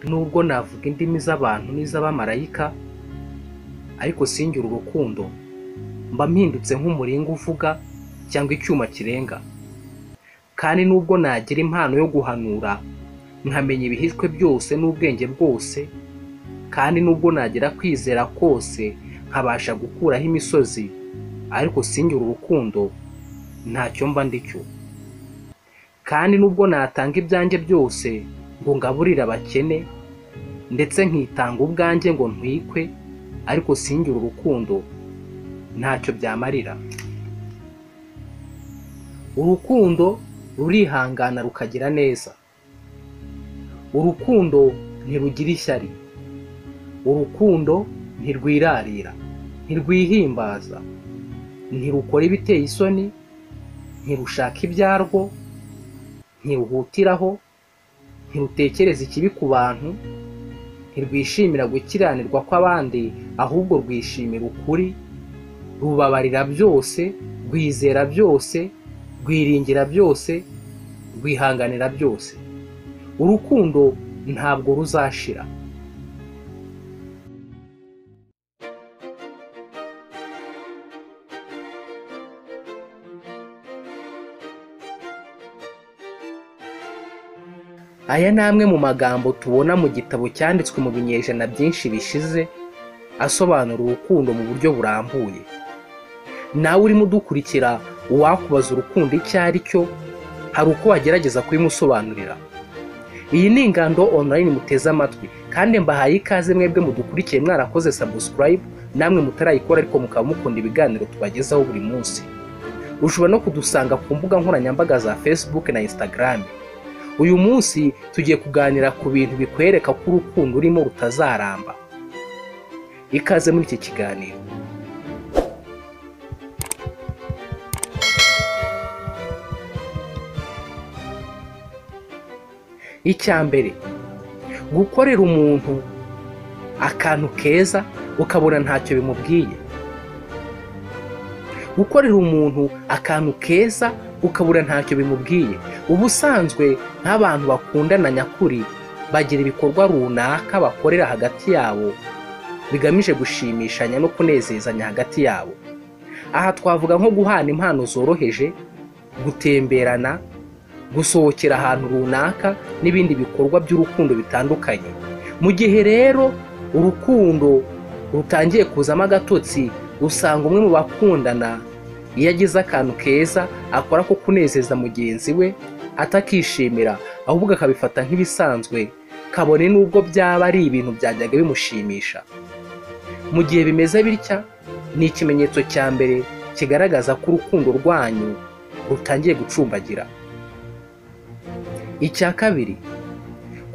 Nubwo navuga indimi z'abantu n'iz'abamarayika ariko singire urukundo, mba mpindutse nk'umuringa uvuga cyangwa icyuma kirenga. Kandi nubwo nagira impano yo guhanura, nkamenya ibihishwe byose n'ubwenge bwose, kandi nubwo nagira kwizera kose nkabasha gukuraho imisozi, ariko singire urukundo, ntacyo mba ndi cyo. Kandi nubwo natanga ibyanjye byose ngo ngaburire abakene, ndetse nkitanga ubwanjye ngo ntwikwe, ariko singire urukundo, ntacyo byamarira. Urukundo rurihangana rukagira neza. Urukundo ntirugira ishyari. Urukundo ntirwirarira, ntirwihimbaza, ntirukora ibiteye isoni, ntirushaka ibyarwo, ntiruhutiraho, ntirutekereza ikibi ku bantu, ntirwishimira gukiranirwa kw'abandi, ahubwo rwishimira ukuri, rubabarira byose, rwizera byose, rwiringira byose, rwihanganira byose. Urukundo ntabwo ruzashira. Aya ni amwe mu magambo tubona mu gitabo cyanditswe mu binyejana byinshi bishize, asobanura urukundo mu buryo burambuye. Nawe urimo udukurikira uwakubaza urukundo icyo ari cyo, hari uko wagerageza kubimusobanurira. Iyi ni ingando online muteze amatwi, kandi mbahaye ikaze mwebwe mudukurikiye mwarakoze subscribe, namwe mutarayikora ariko mukaba mukunda ibiganiro tubagezaho buri munsi. Ushobora no kudusanga ku mbuga nkoranyambaga za Facebook na Instagram. Uyu munsi tugiye kuganira ku bintu bikwereka ko urukundo urimo rutazaramba. Ikaze muri iki kiganiro. Icya mbere, gukorera umuntu akantu keza ukabona ntacyo bimubwiye. Gukorera umuntu akantu keza ukabura ntacyo bimubwiye. Ubusanzwe nk'abantu bakundana nyakuri bagira ibikorwa runaka bakorera hagati yabo bigamije gushimishanya no kunezezanya hagati yabo. Aha twavuga nko guhana impano zoroheje, gutemberana, gusohokera ahantu runaka n'ibindi bikorwa by'urukundo bitandukanye. Mu gihe rero urukundo rutangiye kuzamo agatotsi, usanga umwe mu bakundana iyo agize akantu keza akora ko kunezeza mugenzi we atakishimira, ahubwo akabifata nk'ibisanzwe, kabone n'ubwo byaba ari ibintu byajyaga bimushimisha. Mu gihe bimeze bitya, ni ikimenyetso cya mbere kigaragaza ko urukundo rwanyu rutangiye gucumbagira. Icya kabiri,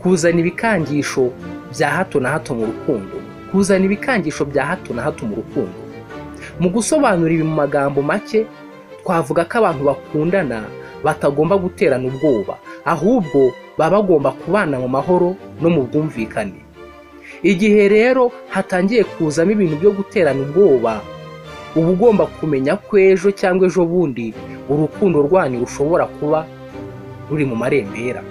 kuzana ibikangisho bya hato na hato mu rukundo. Kuzana ibikangisho bya hato na hato mu rukundo. Mu gusobanura ibi mu magambo make, twavuga ko abantu bakundana batagomba guterana ubwoba, ahubwo baba bagomba kubana mu mahoro no mu bwumvikane. Igihe rero hatangiye kuzamo ibintu byo guterana ubwoba, uba ugomba kumenya ko ejo cyangwa ejo bundi urukundo rwanyu rushobora kuba ruri mu marembera.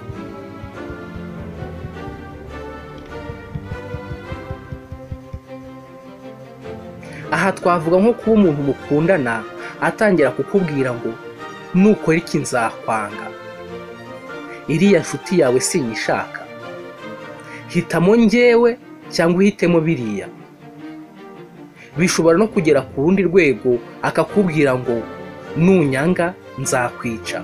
Aha twavuga nko kuba umuntu mukundana atangira kukubwira ngo nukora iki nzakwanga. Iriya nshuti yawe sinyishaka. Hitamo njyewe cyangwa uhitemo biriya. Bishobora no kugera ku rundi rwego akakubwira ngo nunyanga nzakwica.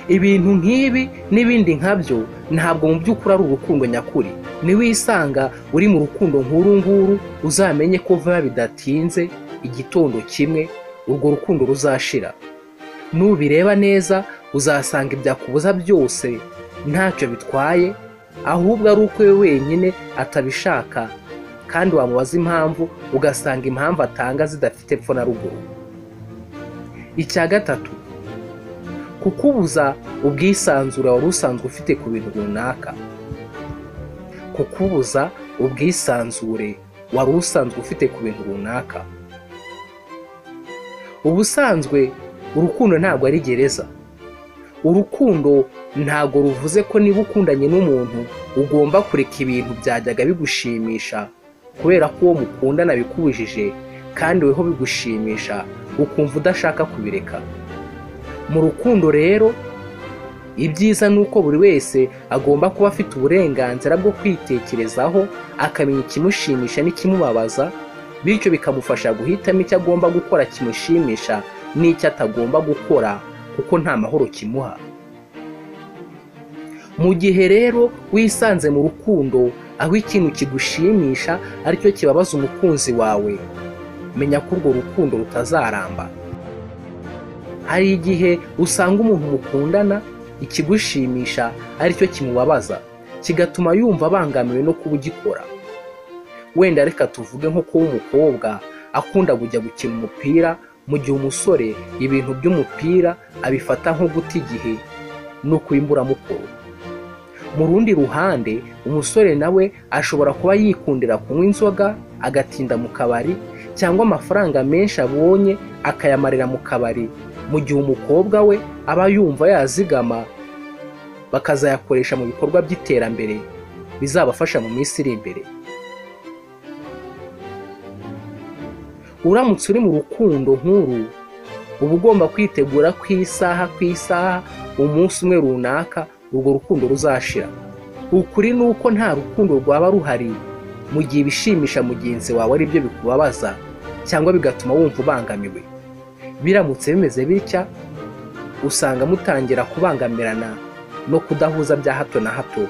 Ibintu nk'ibi n'ibindi nkabyo ntabwo mu by'ukuri ari urukundo nyakuri. Niwisanga uri mu rukundo nk'uru nguru uzamenye ko vuba bidatinze igitondo kimwe urwo rukundo ruzashira. Nubireba neza uzasanga ibyakubuza byose ntacyo bitwaye, ahubwo ari uko we wenyine atabishaka kandi wamubaza impamvu ugasanga impamvu atanga zidafite epfo na ruguru. Icya gatatu, kukubuza ubwisanzure wari usanzwe ufite ku bintu runaka. kukubuza ubwisanzure wari usanzwe ufite ku bintu runaka. Ubusanzwe urukundo ntabwo ari gereza. Urukundo ntabwo ruvuze ko niba ukundanye n'umuntu ugomba kureka ibintu byajyaga bigushimisha kubera ko uwo mukundana bikubujije kandi weho bigushimisha ukumva udashaka kubireka mu rukundo rero ibyiza ni uko buri wese agomba kuba afite uburenganzira bwo kwitekerezaho akamenya ikimushimisha n'ikimubabaza bityo bikamufasha guhitamo icyo agomba gukora kimushimisha n'icyo atagomba gukora kuko nta mahoro kimuha mu gihe rero wisanze mu rukundo aho ikintu kigushimisha aricyo kibabaza umukunzi wawe menya ko urwo rukundo rutazaramba hari igihe usanga umuntu mukundana ikigushimisha aricyo kimubabaza kigatuma yumva abangamiwe no kuba ugikora wenda reka tuvuge nko kuba umukobwa akunda kujya gukina umupira mu gihe umusore ibintu by'umupira abifata nko guta igihe no kuba imburamukoro mu rundi ruhande umusore nawe ashobora kuba yikundira kunywa inzoga agatinda mu kabari cyangwa amafaranga menshi abonye akayamarira mu kabari mu gihe umukobwa we aba yumva yazigama bakazayakoresha mu bikorwa by'iterambere bizabafasha mu minsi iri imbere uramutse uri mu rukundo nk'uru uba ugomba kwitegura ku isaha ku isaha umunsi umwe runaka urwo rukundo ruzashira ukuri ni uko nta rukundo rwaba ruhari mu gihe ibishimisha mugenzi wawe ari byo bikubabaza cyangwa bigatuma wumva ubangamiwe biramutse bimeze bitya usanga mutangira kubangamirana no kudahuza bya hato na hato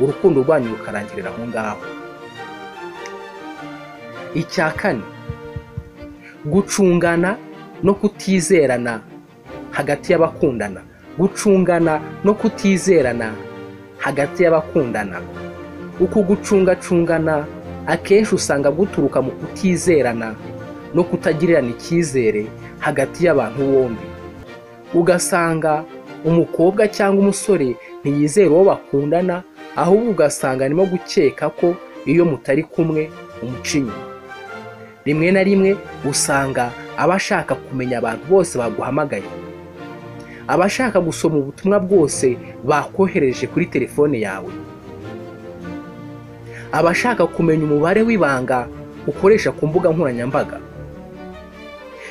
urukundo rwanyu rukarangirira aho ngaho icya kane gucungana no kutizerana hagati y'abakundana gucungana no kutizerana hagati y'abakundana uku gucungacungana akenshi usanga guturuka mu kutizerana no kutagirirana icyizere hagati y'abantu bombi ugasanga umukobwa cyangwa umusore ntiyizere uwo bakundana ahubwo ugasanga arimo gukeka ko iyo mutari kumwe umuca inyuma rimwe na rimwe usanga aba ashaka kumenya abantu bose baguhamagaye aba ashaka gusoma ubutumwa bwose bakohereje kuri telefone yawe aba ashaka kumenya umubare w'ibanga ukoresha ku mbuga nkoranyambaga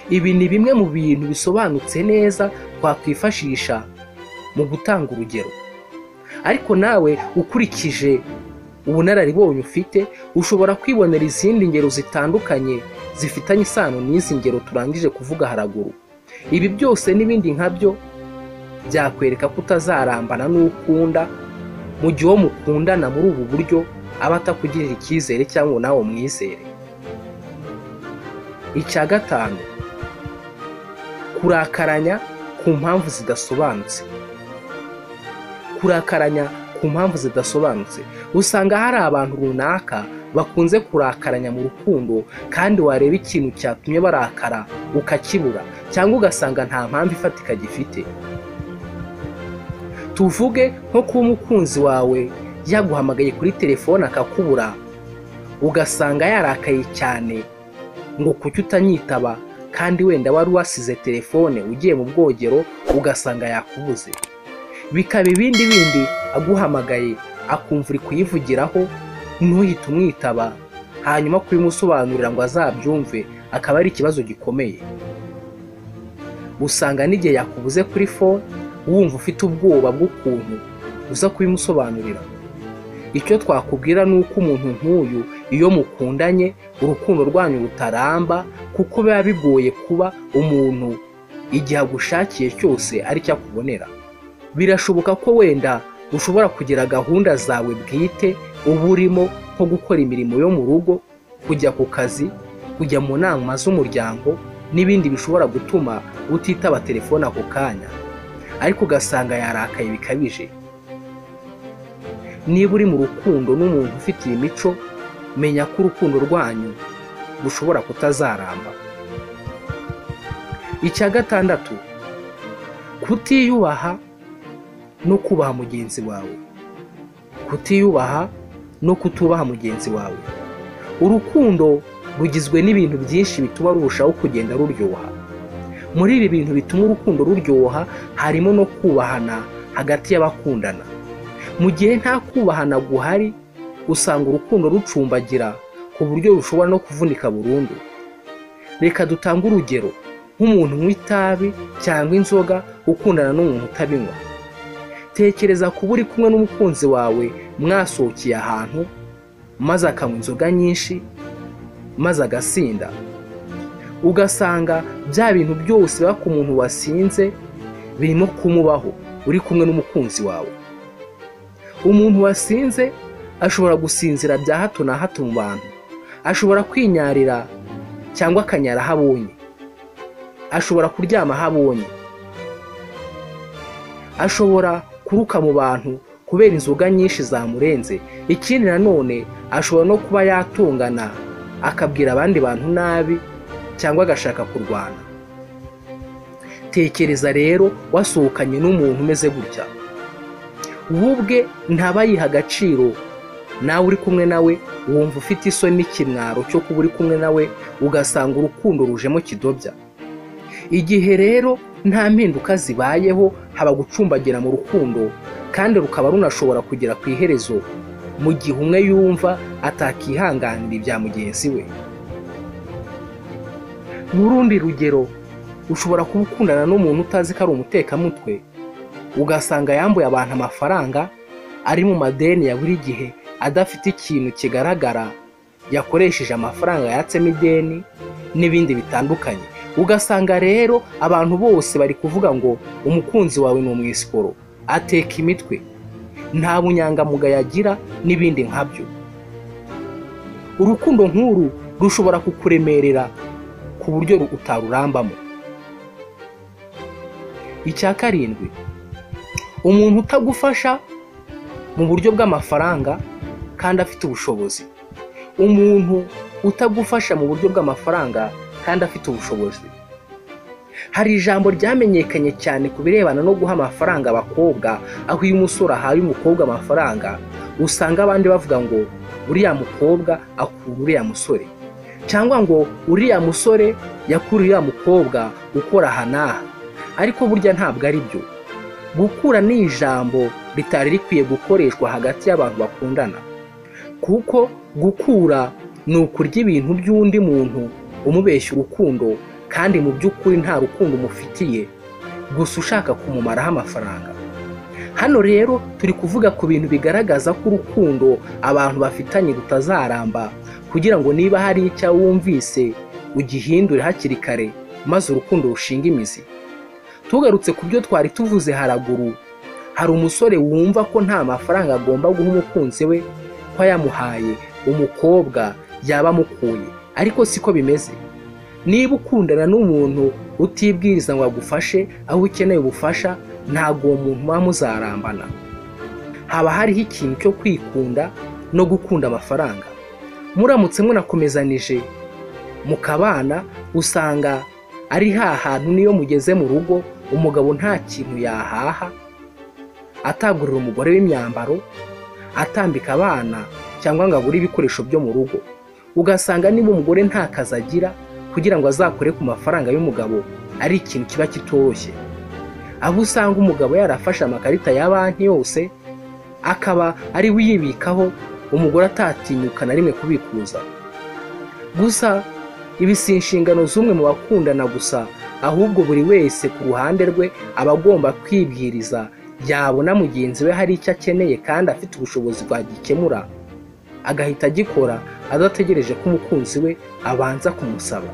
ibi ni bimwe mu bintu bisobanutse neza twakwifashisha mu gutanga urugero ariko nawe ukurikije ubunararibonye ufite ushobora kwibonera izindi ngero zitandukanye zifitanye isano n'izi ngero turangije kuvuga haraguru ibi byose n'ibindi nkabyo byakwereka ko utazarambana n'ukunda mu gihe uwo mukundana muri ubu buryo aba atakugirira icyizere cyangwa nawe umwizere icya gatanu kurakaranya ku mpamvu zidasobanutse kurakaranya ku mpamvu zidasobanutse usanga hari abantu runaka bakunze kurakaranya mu rukundo kandi wareba ikintu cyatumye barakara ukakibura cyangwa ugasanga nta mpamvu ifatika gifite tuvuge nko kuba umukunzi wawe yaguhamagaye kuri telefone akakubura ugasanga yarakaye cyane ngo kuki utanyitaba kandi wenda wari wasize telefone ugiye mu bwogero ugasanga yakubuze bikaba ibindi bindi aguhamagaye akumva uri kuyivugiraho ntuhite umwitaba hanyuma kubimusobanurira ngo azabyumve akaba ari ikibazo gikomeye usanga n'igihe yakubuze kuri fone wumva ufite ubwoba bw'ukuntu uza kubimusobanurira icyo twakubwira ni uko umuntu nk'uyu iyo mukundanye urukundo rwanyu rutaramba kuko biba bigoye kuba umuntu igihe agushakiye cyose aricyo akubonera birashoboka ko wenda ushobora kugira gahunda zawe bwite uba urimo nko gukora imirimo yo mu rugo kujya ku kazi kujya mu nama z'umuryango n'ibindi bishobora gutuma utitaba telefone ako kanya ariko ugasanga yarakaye bikabije niba uri mu rukundo n'umuntu ufite iyi mico menya ko urukundo rwanyu rushobora kutazaramba icya gatandatu kutiyubaha no kubaha mugenzi wawe kutiyubaha no kutubaha mugenzi wawe urukundo rugizwe n'ibintu byinshi bituma rurushaho kugenda ruryoha muri ibi bintu bituma urukundo ruryoha harimo no kubahana hagati y'abakundana mu gihe nta kubahana guhari usanga urukundo rucumbagira ku buryo rushobora no kuvunika burundu reka dutange urugero nk'umuntu unywa itabi cyangwa inzoga ukundana n'umuntu utabinywa tekereza kuba uri kumwe n'umukunzi wawe mwasohokeye ahantu maze akanywa inzoga nyinshi maze agasinda ugasanga bya bintu byose biba ku muntu wasinze birimo kumubaho uri kumwe n'umukunzi wawe umuntu wasinze ashobora gusinzira bya hato na hato mu bantu ashobora kwinyarira cyangwa akanyara aho abonye ashobora kuryama aho abonye ashobora kuruka mu bantu kubera inzoga nyinshi zamurenze ikindi nanone ashobora no kuba yatungana akabwira abandi bantu nabi cyangwa agashaka kurwana tekereza rero wasohokanye n'umuntu umeze gutya we ubwe ntaba yiha agaciro nawe uri kumwe nawe wumva ufite isoni n'ikimwaro cyo kuba uri kumwe nawe ugasanga urukundo rujemo kidobya igihe rero nta mpinduka zibayeho haba gucumbagira mu rukundo kandi rukaba runashobora kugera ku iherezo mu gihe umwe yumva atakihanganira ibya mugenzi we n'urundi rugero ushobora kuba ukundana n'umuntu utazi ko ari umutekamutwe ugasanga yambuye abantu amafaranga ari mu madeni ya buri gihe adafite ikintu kigaragara yakoresheje amafaranga yatsemo ideni n'ibindi bitandukanye ugasanga rero abantu bose bari kuvuga ngo umukunzi wawe ni umwisikoro ateka imitwe nta bunyangamugayo agira n'ibindi nkabyo urukundo nk'uru rushobora kukuremerera ku buryo utarurambamo icya karindwi umuntu utagufasha mu buryo bw'amafaranga kandi afite ubushobozi umuntu utagufasha mu buryo bw'amafaranga kandi afite ubushobozi hari ijambo ryamenyekanye cyane ku birebana no guha amafaranga abakobwa aho iyo umusore ahaye umukobwa amafaranga usanga abandi bavuga ngo uriya mukobwa akura uriya musore cyangwa ngo uriya musore yakura uriya mukobwa ukora aha n'aha ariko burya ntabwo ari byo gukura ni ijambo ritari rikwiye gukoreshwa hagati y'abantu bakundana kuko gukura ni ukurya ibintu by'undi muntu umubeshya urukundo kandi mu by'ukuri nta rukundo umufitiye gusa ushaka kumumaraho amafaranga hano rero turi kuvuga ku bintu bigaragaza ko urukundo abantu bafitanye rutazaramba kugira ngo niba hari icyo wumvise ugihindure hakiri kare maze urukundo rushinga imizi tugarutse ku byo twari tuvuze haraguru hari umusore wumva ko nta mafaranga agomba guha umukunzi we ko yamuhaye umukobwa yaba amukuye ariko siko bimeze niba ukundana n'umuntu utibwiriza ngo agufashe aho ukeneye ubufasha ntabwo uwo muntu muba muzarambana haba hariho ikintu cyo kwikunda no gukunda amafaranga muramutse munakomezanije mukabana usanga ari hantu niyo mugeze mu rugo umugabo nta kintu yahaha atagurira umugore w'imyambaro atambika abana cyangwa ngo agure ibikoresho byo mu rugo ugasanga niba umugore nta kazi agira kugira ngo azakore ku mafaranga y'umugabo ari ikintu kiba kitoroshye aho usanga umugabo yarafashe amakarita ya banki yose akaba ari we uyibikaho umugore atatinyuka na rimwe kubikuza gusa ibi si inshingano z'umwe mu bakundana gusa ahubwo buri wese ku ruhande rwe aba agomba kwibwiriza yabona mugenzi we hari icyo akeneye kandi afite ubushobozi bwagikemura agahita agikora adategereje ko umukunzi we abanza kumusaba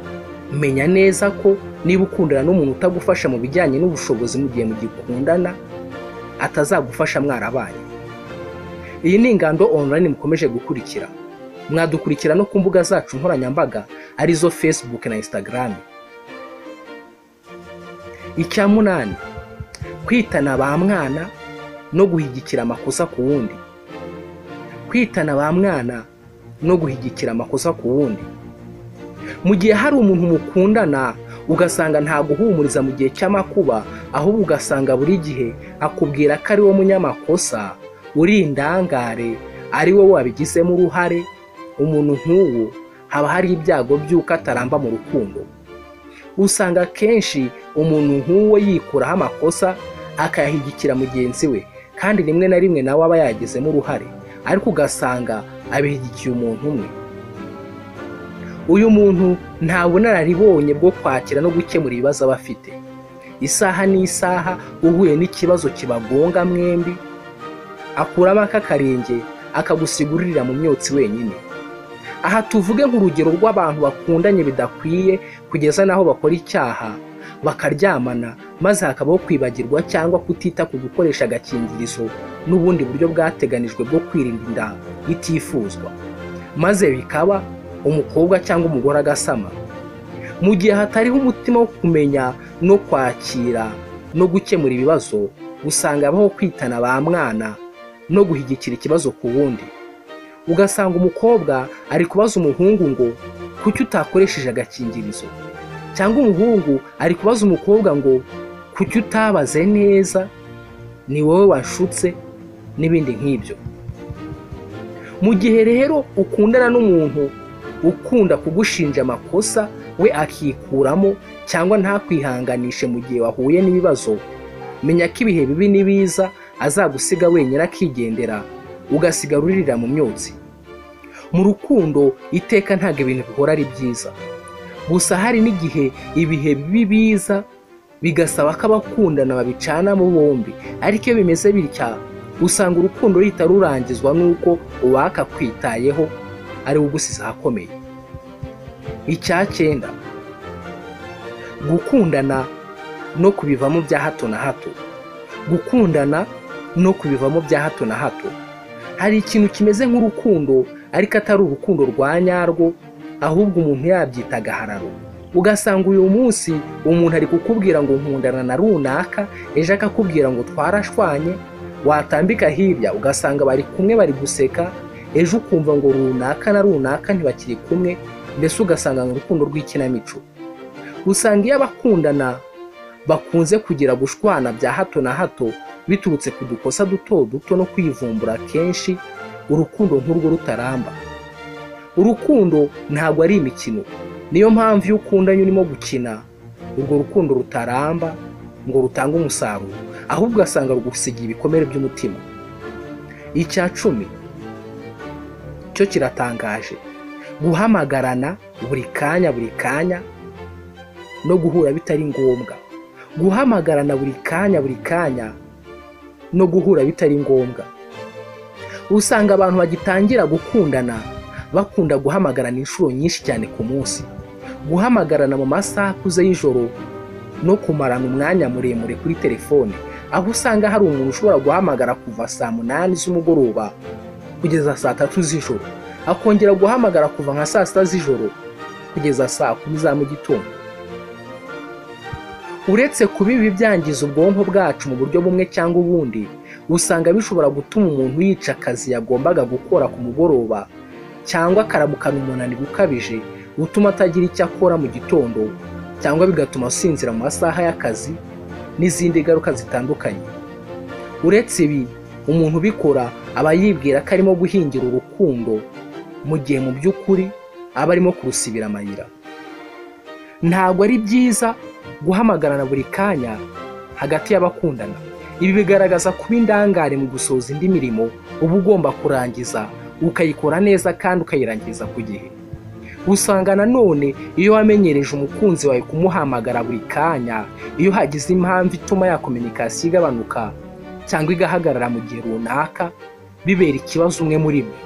menya neza ko niba ukundana n'umuntu utagufasha mu bijyanye n'ubushobozi mu gihe mugikundana atazagufasha mwarabaye iyi ni ingando online mukomeje gukurikira mwadukurikira no ku mbuga zacu nkoranyambaga arizo facebook na instagram icya munani kwitana ba mwana no guhigikira amakosa ku wundi kwitana ba mwana no guhigikira amakosa ku wundi mu gihe hari umuntu mukundana ugasanga ntaguhumuriza mu gihe cy'amakuba ahubwo ugasanga buri gihe akubwira ko ari wo munyamakosa uri indangare ari wowe wabigizemo uruhare umuntu nk'uwo haba hari ibyago by'uko ataramba mu rukundo usanga akenshi umuntu nk'uwo yikuraho amakosa akayahigikira mugenzi we kandi rimwe na rimwe nawe aba yagizemo uruhare ariko ugasanga abishyigikiye umuntu umwe uyu muntu nta bunararibonye bwo kwakira no gukemura ibibazo aba afite isaha n'isaha uhuye n'ikibazo kibagonga mwembi akuramo akakarenge akagusigurira mu myotsi wenyine aha tuvuge nk'urugero rw'abantu bakundanye bidakwiye kugeza n'aho bakora icyaha bakaryamana maze hakabaho kwibagirwa cyangwa kutita ku gukoresha agakingirizo n'ubundi buryo bwateganijwe bwo kwirinda inda itifuzwa maze bikaba umukobwa cyangwa umugore agasama mu gihe hatariho umutima wo kumenya no kwakira no gukemura ibibazo usanga habaho kwitana ba mwana no guhigikira ikibazo ku wundi ugasanga umukobwa ari kubaza umuhungu ngo kuki utakoresheje agakingirizo cyangwa umuhungu ari kubaza umukobwa ngo kuki utabaze neza ni wowe washutse n'ibindi nk'ibyo mu gihe rero ukundana n'umuntu ukunda kugushinja amakosa we akikuramo cyangwa ntakwihanganishe mu gihe wahuye n'ibibazo menya ko ibihe bibi n'ibiza azagusiga wenyine akigendera ugasigara uririra mu myotsi mu rukundo iteka ntabwo ibintu bihora ari byiza gusa hari n'igihe ibihe bibi biza bigasaba ko abakundana babicanamo bombi ariko iyo bimeze bitya usanga urukundo ruhita rurangizwa n'uko uwaka kwitayeho ari we ugusize ahakomeye icyakenda gukundana no kubivamo bya hato na hato gukundana no kubivamo bya hato na hato hari ikintu kimeze nk'urukundo ariko atari urukundo rwa nyarwo ahubwo umuntu yabyita agahararo ugasanga uyu munsi umuntu ari kukubwira ngo nkundana na runaka ejo akakubwira ngo twarashwanye watambika hirya ugasanga bari kumwe bari guseka ejo ukumva ngo runaka na runaka ntibakiri kumwe mbese ugasanga mu rukundo rw'ikinamico usanga iyo abakundana bakunze kugira gushwana bya hato na hato biturutse ku dukosa duto duto no kwivumbura kenshi urukundo nk'urwo rutaramba urukundo ntabwo ari imikino niyo mpamvu iyo ukundanye urimo gukina urwo rukundo rutaramba ngo rutange umusaruro ahubwo ugasanga rugusigiye ibikomere by'umutima icya cumi cyo kiratangaje guhamagarana buri kanya buri kanya no guhura bitari ngombwa guhamagarana buri kanya buri kanya no guhura bitari ngombwa usanga abantu bagitangira gukundana bakunda guhamagarana inshuro nyinshi cyane ku munsi guhamagarana mu masaha akuze y'ijoro no kumarana umwanya muremure kuri telefone aho usanga hari umuntu ushobora guhamagara kuva saa munani z'umugoroba kugeza saa tatu z'ijoro akongera guhamagara kuva nka saa sita z'ijoro kugeza saa kumi za mu gitondo uretse kuba ibi byangiza ubwonko bwacu mu buryo bumwe cyangwa ubundi usanga bishobora gutuma umuntu yica akazi yagombaga gukora ku mugoroba cyangwa akaramukana umunaniro ukabije utuma atagira icyo akora mu gitondo cyangwa bigatuma asinzira mu masaha y'akazi n'izindi ngaruka zitandukanye uretse ibi umuntu ubikora aba yibwira ko arimo guhingira urukundo mu gihe mu by'ukuri aba arimo kurusibira amayira ntabwo ari byiza guhamagarana buri kanya hagati y'abakundana ibi bigaragaza kuba indangare mu gusoza indi mirimo uba ugomba kurangiza ukayikora neza kandi ukayirangiza ku gihe usanga nanone iyo wamenyereje umukunzi wawe kumuhamagara buri kanya iyo hagize impamvu ituma ya kominikasiyo igabanuka cyangwa igahagarara mu gihe runaka bibera ikibazo umwe muri mwe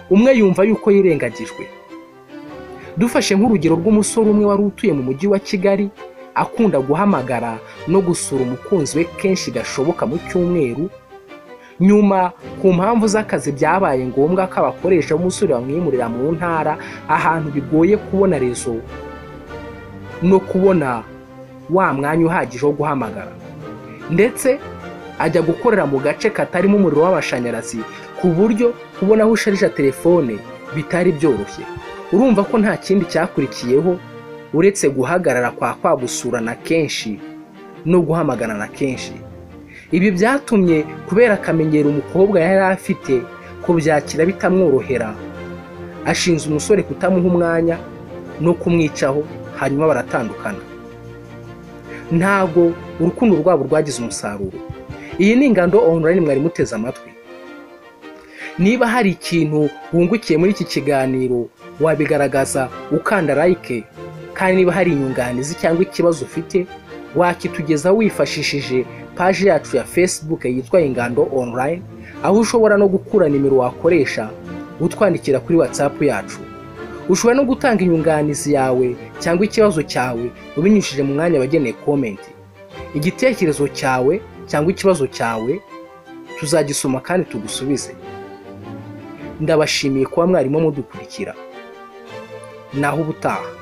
umwe yumva yuko yirengagijwe dufashe nk'urugero rw'umusore umwe wari utuye mu mujyi wa kigali akunda guhamagara no gusura umukunzi we kenshi gashoboka mu cyumweru nyuma ku mpamvu z'akazi byabaye ngombwa ko abakoresha b'umusore bamwimurira mu ntara ahantu bigoye kubona rezo no kubona wa mwanya uhagije wo guhamagara ndetse ajya gukorera mu gace katarimo umuriro w'amashanyarazi ku buryo kubona aho usharija telefone bitari byoroshye urumva ko nta kindi cyakurikiyeho uretse guhagarara kwa kwa gusurana kenshi no guhamagarana kenshi ibi byatumye kubera akamenyero umukobwa yari afite kubyakira bitamworohera ashinze umusore kutamuha umwanya no kumwicaho hanyuma baratandukana ntabwo urukundo rwabo rwagize umusaruro iyi ni ingando online mwari muteze amatwi niba hari ikintu wungukiye muri iki kiganiro wabigaragaza ukanda like kandi niba hari inyunganizi cyangwa ikibazo ufite wakitugezaho wifashishije paji yacu ya facebook yitwa ingando online aho ushobora no gukura nimero wakoresha utwandikira kuri whatsapp yacu ushobora no gutanga inyunganizi yawe cyangwa ikibazo cyawe ubinyujije mu mwanya wageneye komenti igitekerezo cyawe cyangwa ikibazo cyawe tuzagisoma kandi tugusubize ndabashimiye kuba mwarimo mudukurikira naho ubutaha